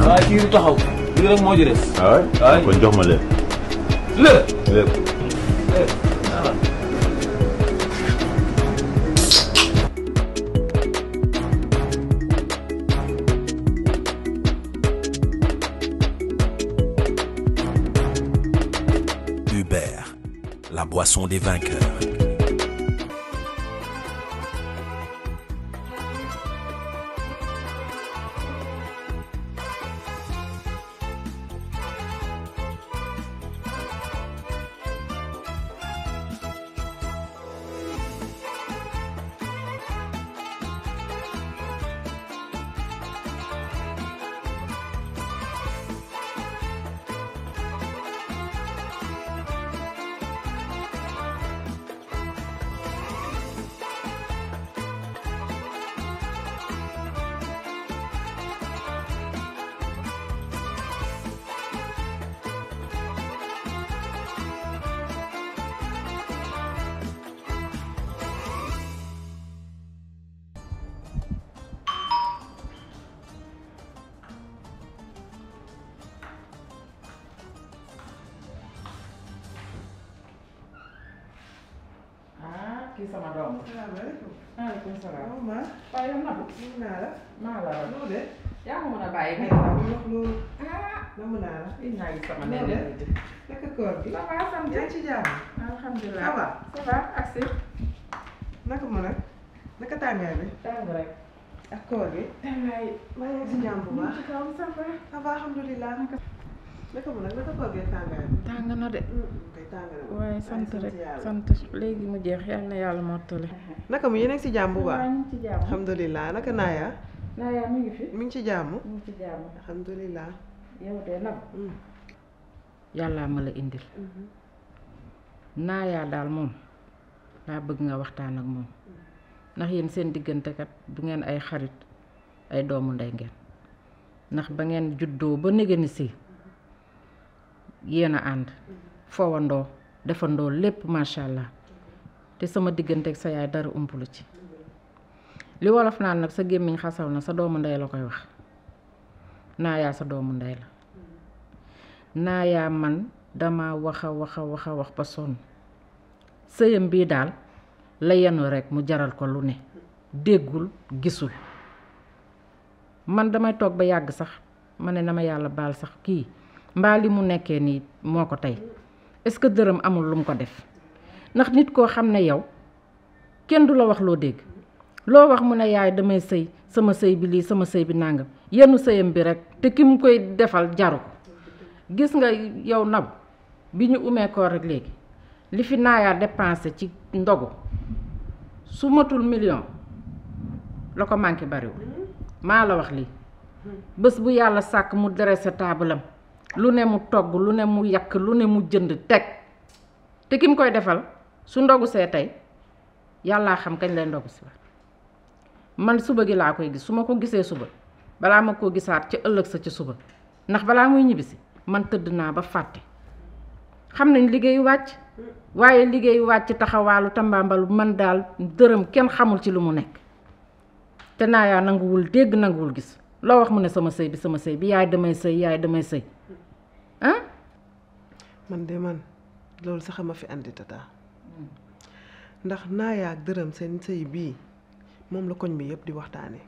waaye kii di taxaw lii rek moo ci des. waaw waay. kon jox ma lépp lépp. lépp Hubert, la boisson des vainqueurs. ah kii sama doom la. salaamaaleykum. maaleykum salaam. waaw maa. waaye yow Nabou. nuyu naa la. maa la raw. noo de. yaa ko mën a bàyyi ay nii. waaw bu wax loolu. ah. namm naa la. ii naa gis sama noo nene de. bi. naka koor gi. ça va sant. yaa ngi ci jàmm. alhamdulilah. Ça va? ça va agsi. naka mu nag. naka tàngaay bi. tàng rek. ak koor gi. tàngaay. maa ngi ci jàmm bu baax. ci kaw ça va. ça va alhamdulilah. naka mu nag naka koor gi ak tàngaay bi. tàng na de. kay tàng na. waaye sant rek yàlla. sant léegi mu jeex yal na yàlla mottali. naka mu yéen a ngi ci jàmm bu waaw baax. ñu ngi ci jàmm. alhamdulilah naka naaya. naa yaa mi ngi fi. mi ngi ci jàmm. mi ngi ci jàmm. alhamdulilah. yow de Nabou. Mm. yàllaa ma la indil. naayaa daal moom laa bëgg nga waxtaan ak moom ndax yéen seen diggante kat du ngeen ay xarit ay doomu ndey ngeen ndax ba ngeen juddoo ba négéni si yéen a ànd fowandoo defandoo lépp macha allah te sama diggante ak sa yaay dara umpulu ci li wolof naan nag sa gémmiñ xasaw na sa doomu ndey la koy wax naayaa sa doomu ndey la naayaa man dama wax a wax a wax a wax ba sonn sëyam bii daal la yenu rekk mu jaral ko lu ne déggul gisul man damay toog ba yàgg sax ma ne na ma yàlla baal sax kii mbaa li mu nekkee nii moo ko tey est-ce que dërëm amul lu mu ko def ndax nit koo xam ne yow kenn du la wax loo dégg loo wax mu ne yaay damay sëy sama sëy bi lii sama sëy bi nàngam yenn sëyam bi rekk te ki mu koy defal jaru ko gis nga yow nab bi ñu umee koor rek léegi li fi naayaa dépensé ci ndogu su matul million la ko manqué bariwul maa la wax lii bés bu yàlla sàkk mu dressé taabalam lu ne mu togg lu ne mu yàq lu ne mu jënd teg te ki mu koy defal su ndogu see tey yàllaa xam kañ lay ndogu si la man suba gi laa koy gis su ma ko gisee suba balaa ma koo gisaat ca ëllëg sa ca suba ndax balaa muy ñibbisi man tëdd naa ba fàtte xam nañ liggéeyu wàcc waaye liggéeyu wàcc taxawaalu tambaambalu man daal dërëm kenn xamul ci lu mu nekk te naa yaa nanguwul dégg nanguwul gis loo wax mu ne sama sëy bi sama sëy bi yaay damay sëy yaay damay sëy ah man de man loolu sax ma fi andi tata ndax naayaa ak dërëm seen sëy bii moom la koñ bi yëpp di waxtaanee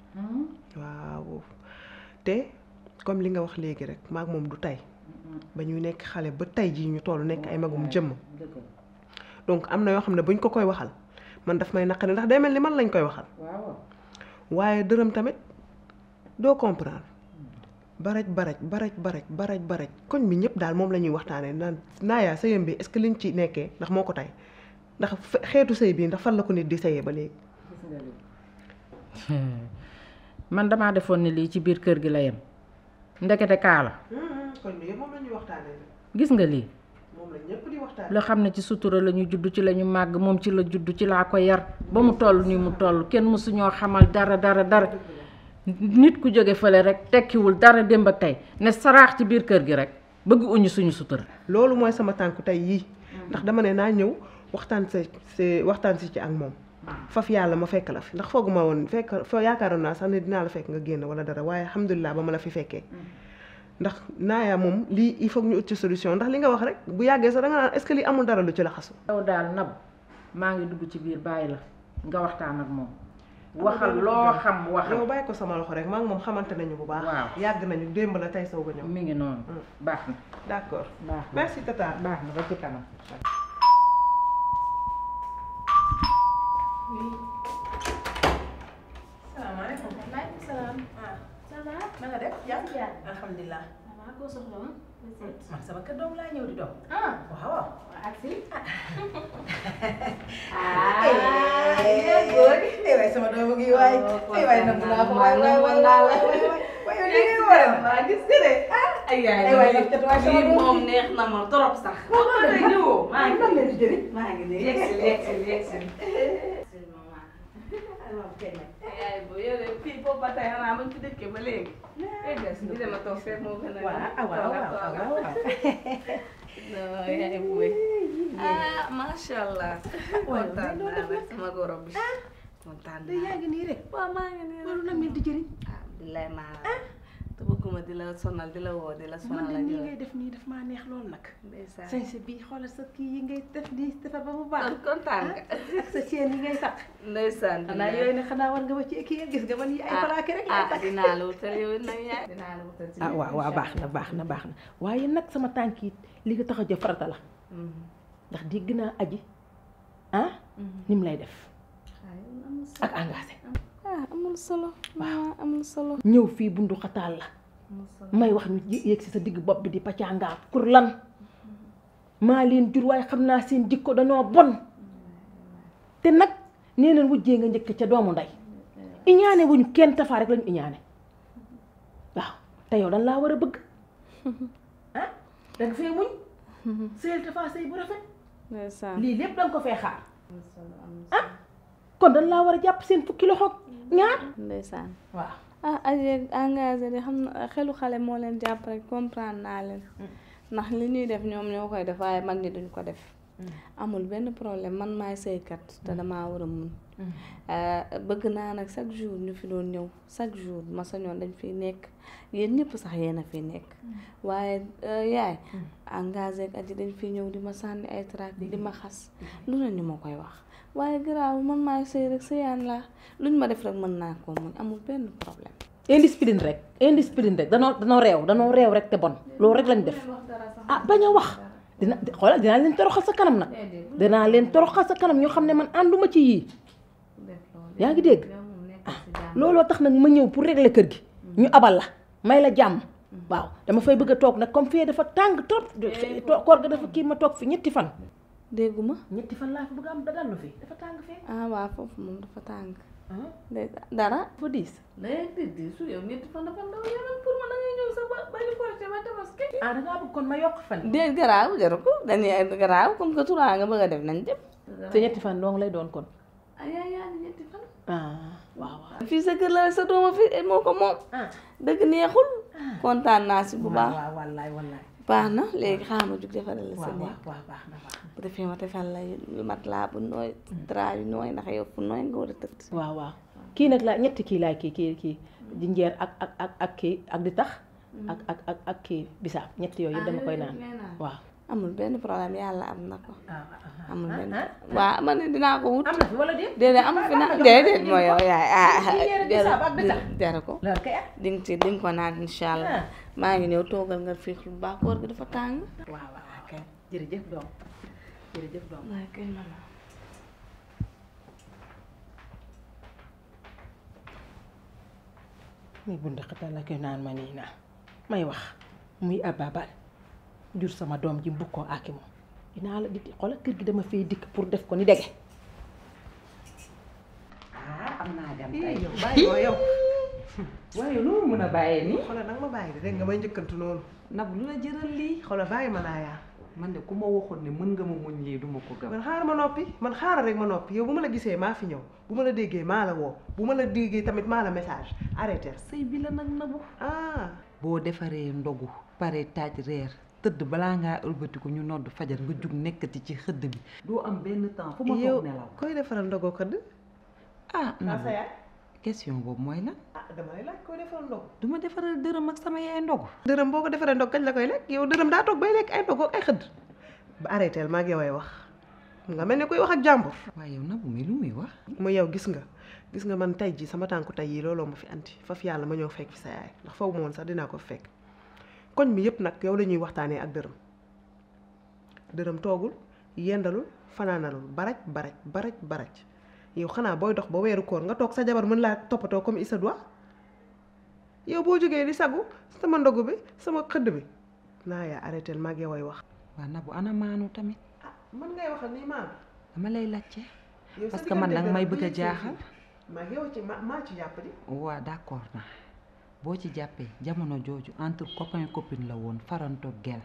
waaw te comme li nga wax léegi rek maag moom du tey ba ñu nekk xale ba tey jii ñu toll nekk ay magum jëmm donc am na yoo xam ne buñ ko koy waxal man daf may naqari ndax day mel ni man lañ koy waxal waaw waaye dërëm tamit doo comprendre baraj baraj baraj baraj baraj baraj koñ bi ñëpp daal moom la ñuy waxtaanee naan naayaa sëyam bi est-ce que liñ ci nekkee ndax moo ko tey ndax fe- xeetu sëy bii ndax fan la ko nit di sëyee ba léegi man damaa defoon ne lii ci biir kër gi la yem ndekete kaa la koñ bi yëpp moom la ñuy waxtaanee gis nga lii moom la ñëpp di waxtaanee loo xam ne ci sutura la ñu judd ci la ñu màgg moom ci la judd ci laa ko yar ba mu toll nii mu toll kenn mësuñoo xamal dara dara dara nit ku jóge fële rek tekkiwul dara démb ak tey ne saraax ci biir kër gi rek bëgg uñu suñu sutura loolu mooy sama tànku tey yii ndax dama ne naa ñëw waxtaan sa si waxtaan si ci ak moom faf yàlla ma fekk la fi ndax fooguma woon fekk foo yaakaaroon naa sax ne dinaa la fekk nga génn wala dara waaye alhamdulilah ba ma la fi fekkee ndax naaya moom lii il faut ñu ut ci solution ndax li nga wax rek bu yàggee sax da nga naan est-ce que lii amul dara lu ci la xasu yow daal nab maa ngi dugg ci biir bàyyi la nga waxtaan ak moom waxal loo xam waxal yow bàyyi ko sama loxo rek maa ngi moom xamante nañu bu baax Waaw. yàgg nañu démb la tey soog a ñëw mi ngi noonu baax na d'accord baax na merci tata baax na ba ci kanam salaamaaleykum. maaleykum salaam. ah ça va. na nga def yaa ngi yaa alhamdulilah. waaw koo soxla woon. man sama kër doom laa ñëw di doom. ah. waaw waaw. ak si. eh waay sama doom gi waay. eh waay nangu naa ko waay waay waay waay waay waay yow li ngay war a waa gis nga de. ay yaay eh waay nag cat waay sama lii doom moom neex na ma trop sax. waaw waaw day ñëwoo. maa ngi leen di jëriñ. maa ngi nii yegg si yegg si yegg si. yaay boo yore fii boobu ba tey xanaa bañ ci dëkkee ba léegi. di dama toog fekk moo gën a. waaw waaw waaw waaw waaw. non yaay booy. ah macha allah. kontaan naa nag sama goro bi. kontaan naa yaa ngi nii rek. waaw maa ngi nii loolu nag leen di jëriñ. ah billaay maa la te bëgguma di la sonal di la woo di la sonal man de ak nii yooyu. ngay def nii daf maa neex lool nag. ndeysaan sañse bii xoolal sa kii yi ngay def nii defar ba mu baax. kon kontaan nga. ak sa chaîne yi ngay takk. ndeysaan xanaa yooyu ne xanaa war nga ba ci kii gis nga man yi ay plaqué rek laay ah takk. dinaa la wutal yow nag yaay. dinaa la wutal ci ah waaw waaw baax na baax na baax na waaye nag sama tànk yi li nga tax a jëf farata la ndax dégg naa aji ah ni mu lay def ak engagé ah amul solo. waaw amul solo. ñëw fii bundu xataal la may wax ñu yéeg si sa digg bopp bi di paccangaa pour lan maa leen jur waaye xam naa seen jikko dañoo bon te nag nee leen wujjee nga njëkk ca doomu ndey iñaane wuñu kenn tafaa rek lañu iñaane waaw te yow dañ laa war a bëgg ah danga fee muñ sëyal tafaa sëy bu rafet ndeysaan. lii lépp danga ko fee xaar ah kon dañ laa war a jàpp seen fukki loxo ñaar ndeysaan. waaw ah aje engagé de xam na xelu xale moo leen jàpp rek comprendre naa leen ndax li ñuy def ñoom ñoo koy def waaye mag ñi duñ ko def amul benn problème man maay sëykat te damaa war a mun bëgg naa nag chaque jour ñu fi doon ñëw chaque jour ma sañoon dañ fiy nekk yéen ñëpp sax yéen a fi nekk waaye yaay engagé ak aji dañ fiy ñëw di ma sànni ay trac di ma xas lu ne ñu ma koy wax waaye garaaw man maay sëy rek sëyaan laa luñ ma def rek mën naa koo muñ amul benn problème indiscipline rek indiscipline rek danoo danoo réew danoo réew rek te bon loolu rek lañ def ah bañ a wax dina xoolal dinaa leen toroxal sa kanam nag dinaa leen toroxal sa kanam ñoo xam ne man ànduma ci yii yaa ngi dégg ah looloo tax nag ma ñëw pour régler kër gi ñu abal la may la jàmm waaw dama fay bëgg a toog nag comme fii dafa tàng trop koor ga dafa kii ma toog fi ñetti fan dégguma ñetti fan laa fi bëgg a am dallu fi dafa tàng fee ah waaw foofu moom dafa tàng de dara dafa diis léegi di di su yow ñetti fan dafa ndaw yow nag pour ma da ngay ñëw sa ba ba ñu korité ba tabaski ah dangaa bëgg kon ma yokk fan déet garaaw jaru ko dañuy garaaw comme que turaa nga bëgg a def nañ dem te ñetti fan dong lay doon kon ah yaa yaa ni ñetti fan ah waaw waaw fii sa kër la sa dooma fi moo ko moom ah dëgg neexul kontaan naa si bu baax waaw wallaay wallaay baax na léegi xaaral ma jug defaral la sa waaw néeg waaw waaw baax na baax na bu defee ma defal la mat laa bu nooy drap yu nooy ndax yow fu nooy nga war a tëdd waaw waaw kii nag laa ñetti kii laay kii kii kii jinjeer ak ak ak ak kii ak di tax ak ak ak ak kii bisaab ñetti yooyu yëpp dama koy naan waaw amul benn problème yàlla am na ko ah amul benn waaw man ne dinaa ko wut am na fi wala déet déedéet amul fi na déedéet mooy yow yaay ah Jinjeer ak bisaab ak di tax jaru ko loolu kay ah di nga ci di nga ko naan incha allah Ah. maa ngi ñëw toogal nga fiix lu baax koor gi dafa tàng waaw waaw waaw kay jërëjëf doom jërëjëf doom waaye kay mama muy bund xatal la koy naan ma nii naa may wax muy ababal jur sama doom ji mbug koo aaki moom dinaa la di xoolal kër gi dama fay dikk pour def ko ni dege ah am naa dem ii tey yow bàyyi ko yow waaye lu mu mën a bàyyee nii xoolal nag ma bàyyi de dégg nga may njëkkantu noonu nab lu la jëral lii xoolal bàyyi ma naa yaa man de ku ma waxoon ne mën nga ma muñ lii duma ko gëm man xaaral ma noppi man xaaral rek ma noppi yow bu ma la gisee maa fi ñëw bu ma la déggee maa la woo bu ma la déggee tamit maa la message arrêté sëy bi la nag nabu ah boo defaree ndogu pare taaj reer tëdd balaa ngaa ëlbatiku ñu nodd fajar nga jug nekkati ci xëdd bi doo am benn temps fu ma yow toog nelaw koy defaral ndogoo këdd ah sa Nabou yaay question boobu mooy lan ah dama lay laaj koy defal ndog du ma defaral dërëm ak sama yaay ndogu dërëm boo ko defaree ndog kañ la koy lekk yow dërëm daa toog bay lekk ay ndog ak ay xëdd ba arrêté maa ngi yow ay wax nga mel ni kuy wax ak jàmbur waaye yow Nabou mi lu muy wax mu yow gis nga gis nga man tey ji sama tànku tey yi looloo ma fi andi faf yàlla ma ñëw fekk fi sa yaay ndax faw ma woon sax dinaa ko fekk koñ mi yëpp nag yow la ñuy waxtaanee ak dërëm dërëm toogul yendalul fanaanalul baraj baraj baraj baraj yow xanaa booy dox ba weeru koor nga toog sa jabar mën laa toppatoo comme il se doit yow boo jógee di sagu sama ndogu bi sama xëdd bi naa yaa arrêté maa ngi yow ay wax waa Nabou ana maanu tamit ah mën ngay waxal nii maam dama lay laajte yow sa parce que man diggante danga may dërëm bëgg a bi jaaxal maa ngi yow ci ma maa ci jàpp di waa d'accord na boo ci jàppee jamono jooju entre copain copine la woon faranto gel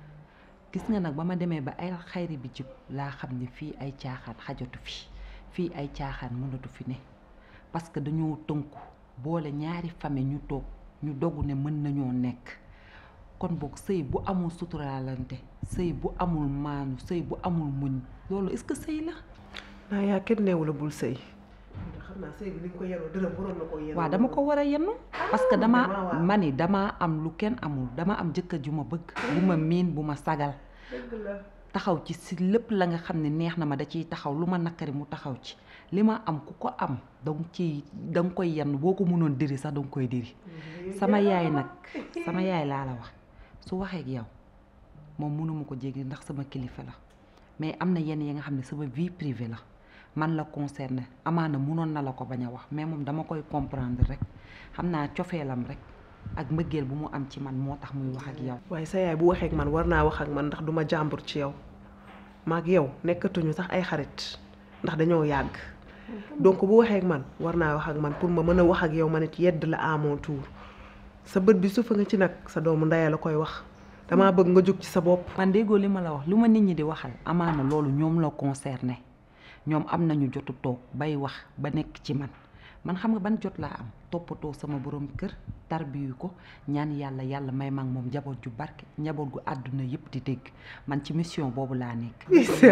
gis nga nag ba ma demee ba ay xayri bi jub laa xam ne fii ay caaxaan xajatu fi fii ay caaxaan mënatu fi ne parce que dañoo tënku boole ñaari famille ñu toog ñu dogu ne mën nañoo nekk kon boog sëy bu amul suturaalante sëy bu amul maanu sëy bu amul muñ loolu est-ce que sëy la naa yaa kenn neewu la bul sëy ndax xam naa sëy bi ni nga ko yeroo dërëm waroon na koo yeroo waaw dama ko war a yenn parce que damaa dama waaw. ma ni damaa am lu kenn amul dama am jëkkër ju ma bëgg bu ma miin bu ma sagal dëgg la taxaw ci si lépp la nga xam ne neex na ma da ciy taxaw lu ma nakari mu taxaw ci li ma am ku ko am danga ciy da nga koy yenn boo ko mënoon diri sax danga koy diri sama yaay nag sama yaay laa la wax su waxee ak yow moom mënuma ko jéggi ndax sama kilifa la mais am na yenn yi nga xam ne sama vie privée la man la concerné amaana mënoon na la ko bañ a wax mais moom dama koy comprendre rek xam naa cofeelam rek ak mbëggeel bu mu am ci man moo tax muy wax ak yow waaye sa yaay bu waxee ak man war naa wax ak man ndax du ma jàmbur ci yow maag yow nekkatuñu sax ay xarit ndax dañoo yàgg donc bu waxee ak man war naa wax ak man pour ma mën a wax ak yow ma nit yedd la à mon tour sa bët bi sufa nga ci nag sa doomu ndaya la koy wax damaa bëgg nga jóg ci sa bopp man déggoo li ma la wax lu ma nit ñi di waxal amaana loolu ñoom la concerné ñoom am nañu jotu toog bay wax ba nekk ci man man xam nga ban jot laa am toppatoo sama borom kër tarbiyu ko ñaan yàlla yàlla may mag moom njaboot ju barke njaboot gu àdduna yëpp di dégg man ci mission boobu laa nekk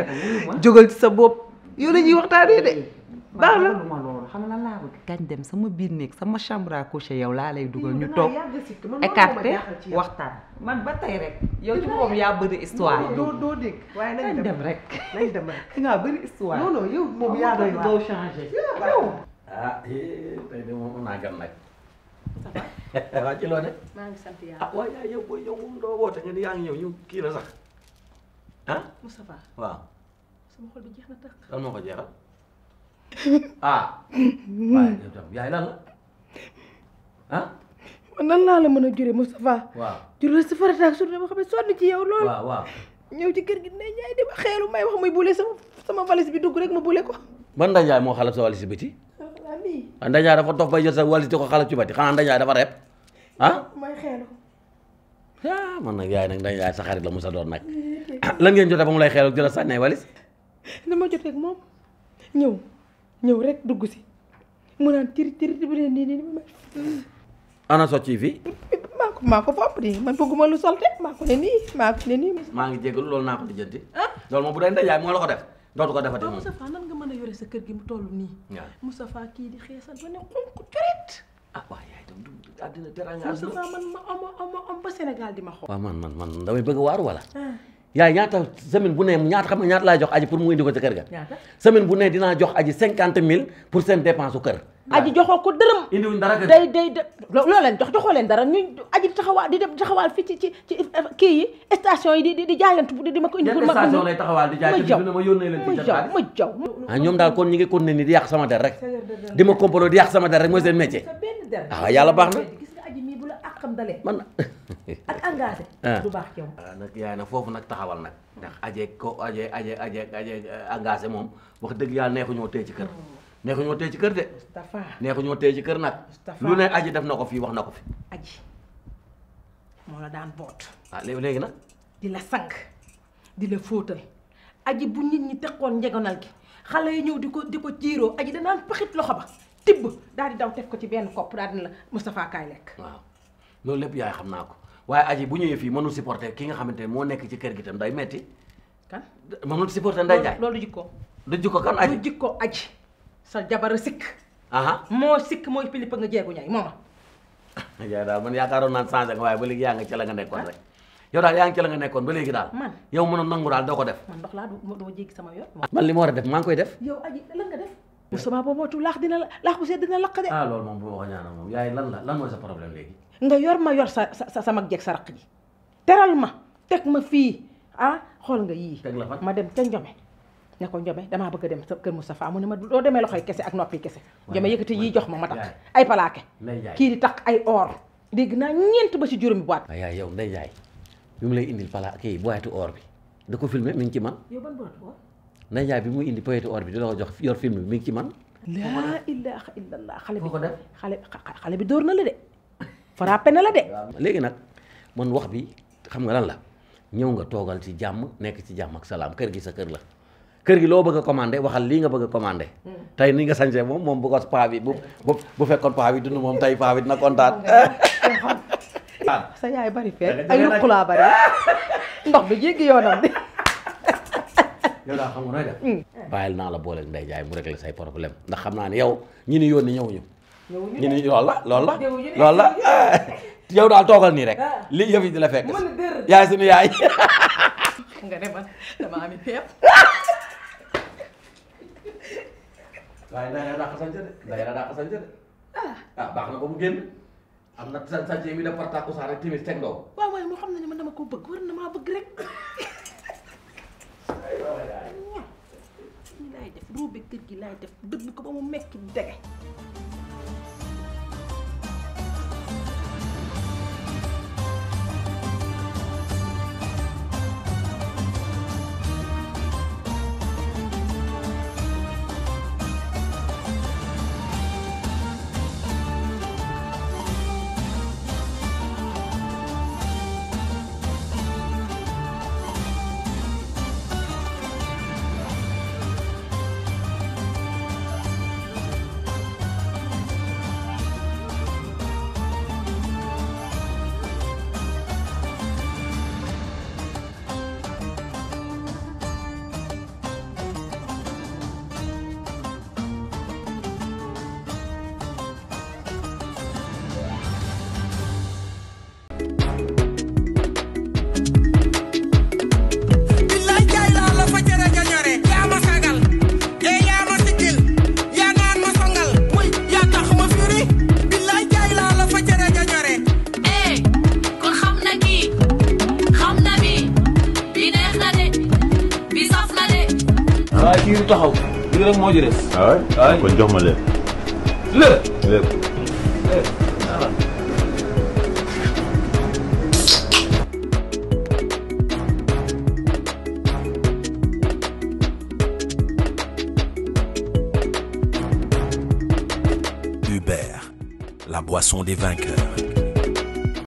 jógal ci sa bopp yow la ñuy waxtaanee de baax na lu ma loolu xam nga lan laa bëgg kañ dem sama biir néeg sama chambre à coucher yow laa lay dugal ñu toog écarté waxtaan man ba tey rek yow ci boobu yaa bëri histoire doo doo dégg waaye nañ nañ dem dem rek nañ dem rek dangaa bëri histoire non non yow moom yaa doy waar doo changé ah eh tey de moom naa gan nag. waa ci loo ne. maa ngi sant yàlla ah waaye yaay yow booy yow moom doo woote nga ni yaa ngi ñëw ñu kii la sax ah Moustapha waaw sama xol bi jeex na tax lan moo ko jeexal ah. waaye yow tam yaay lan la ah man nan laa la mën a jure Moustapha waaw jure si farata ak sur dama xam ne sonn ci yow lool waaw waaw. ñëw ci kër gi ne ñaay di ma xeelu may wax muy bule sama sama valise bi dugg rek ma bule ko man Ndanjaay moo xalab sa walis ci biti waa lii ah Ndanjaay dafa dof bay jël sa walis di ko xalab ci biti xanaa Ndanjaay dafa reeb ah. may xeelu ah man nag yaay nag Ndanjaay sa xarit la musa doon nag lan ngeen jotee ba mu lay xeelu di la sànni ay walis. dama jotee ak moom ñëw ñëw rek dugg si mu naan tiri tiri bi leen nii nii ma ana socc yi fii maa ko maa ko fopp di man bëgguma lu solte maa ko ne nii maa ko ne nii maa ngi jégalu loolu naa ko lijjanti loolu moom bu dee Ndanjaay moo la ko def dootu ko defati moom. Moustapha nan nga mën a yore sa kër gi mu toll nii waaw Moustapha kii di xeesal ba ne xonk coret ah waaw yaay tam du àddina teraanga Moustapha man ma am am am ba Sénégal di ma xool waaw man man man damay bëgg a waaru wala yaay ñaata semaine bu ne ñaata xam nga ñaata laay jox aji pour mu indi ko ca kër ga ñaata semaine bu ne dinaa jox aji cinquante mille pour seen dépense su kër aji joxoo ko dërëm indiwuñ dara kër day day da loo leen jox joxoo leen dara ñu aji di taxawaal di dem taxawaal fii ci ci ci kii yi station yi di di di jaayantu di di ma ko indi pour yan ma station lay taxawaal di jaay ma te jaw bis bu ne ma yónnee leen ma ci seen jaw xaalis ma jaw ah ñoom daal kon ñi ngi continuer ni di yàq sama der rek di ma complot di yàq sama der rek mooy seen métier sa benn der ah yàlla baax na gis nga aji mii bu la àqam dalee man ak engagé Ah. du baax ci yow ah nag yaay nag foofu nag taxawal nag ndax aje ko aje aje aje aje engagé moom wax dëgg yàlla neexu ñoo téye ci kër neexu ñoo téye ci kër de Moustapha neexu ñoo téye ci kër nag Moustapha. lu ne aji def na ko fii wax na ko fi aji moo la daan boot ah léegi léegi nag di la sang di la fóotal aji bu nit ñi teqoon njegonal gi xale yi ñëw di ko di ko jiiroo aji danaan paxit loxo ba tibb daal di daw teg ko ci benn kopp daal di la Moustapha kaay lekk waaw loolu lépp yaay xam naa ko waaye aji bu ñëwee fii mënul supporter ki nga xamante ne moo nekk ci kër gi tam day metti kan mënul supporter nday jaay loolu du jikko du jikko kan du aji jikko aji sa jabar a sikk aha moo sikk mooy pilipa nga jeegu ñay mooma yaay daal man yaakaaroon naan changé nga waaye ba léegi yaa nga ca la nga nekkoon rek yow daal yaa ngi ca la nga nekkoon ba léegi daal man yow mënoon nangu daal doo ko def man ndox laa du doo jéggi sama yoon man li ma war a def maa ngi koy def yow aji lan nga def bu sama boobootu laax dina la laax bu seet dina lakk de ah loolu moom bu ma ko ñaanal moom yaay lan la lan mooy sa problème léegi nga yor ma yor sa sa sa mag jeeg sa raq ji teral ma teg ma fii ah xool nga yii teg la fan ma dem ca Njome ne ko Njome damaa bëgg a dem sa kër Moustapha mu ne ma doo demee loxoy kese ak noppi kese Njome yëkkati yii jox ma ma takk ay palaake Ndey Jaay kii di takk ay or dégg naa ñeent ba ci juróomi boîte waaye yaay yow Ndey Jaay bi mu lay indil pala kii boyetu or bi da ko filmé mi ngi ci man yow ban boîte or Ndey Jaay bi muy indi boyetu or bi di la ko jox yor film bi mi ngi ci man laa ilaha illallah xale bi Foo ko def? xale xale bi dóor na la de frappé na la de léegi nag man wax bi xam nga lan la ñëw nga toogal ci jàmm nekk ci jàmm ak salaam kër gi sa kër la kër gi loo bëgg a commandé waxal lii nga bëgg a commandé tey ni nga sañsee moom moom bu ko paa bi bu bu bu fekkoon paa bi dund moom tey paa bi dina kontaan sa yaay bari feet ay luqulaa bari ndox bi jéggi yoonam de yow daal xam nga nooy def bàyyil naa la booleeg Ndey Jaay mu réglé say problème ndax xam naa ne yow ñi ni yónni ñëwuñu ñi ni loolu la loolu la loolu la yow daal toogal nii rek li yëf yi di la fekk yaay suñu yaay nga ne man dama ami peep waaye nday la daa xasante de nday la daa xasante de ah baax na ba mu génn am na sa sànce mi def par tàkkusaan rek timis teg ndaw waaw waaye moo xam ne ne man dama ko bëgg war na maa bëgg rek nii laay def ruube kër gi laay def dëbb ko ba mu mekki dege billaay jaay laa la fa jërë nga ñore yaa ma sagal te yaa ma siggil yaa naan ma songal muy yaa tax ma firi billaay jaay laa la fa jërë nga ñore eh kon xam na kii xam na bi bi neex na de bi saf na de waaye kii taxaw lii rek moo ci des. waaw kon jox ma lépp lépp. lépp Hubert, la boisson des vainqueurs.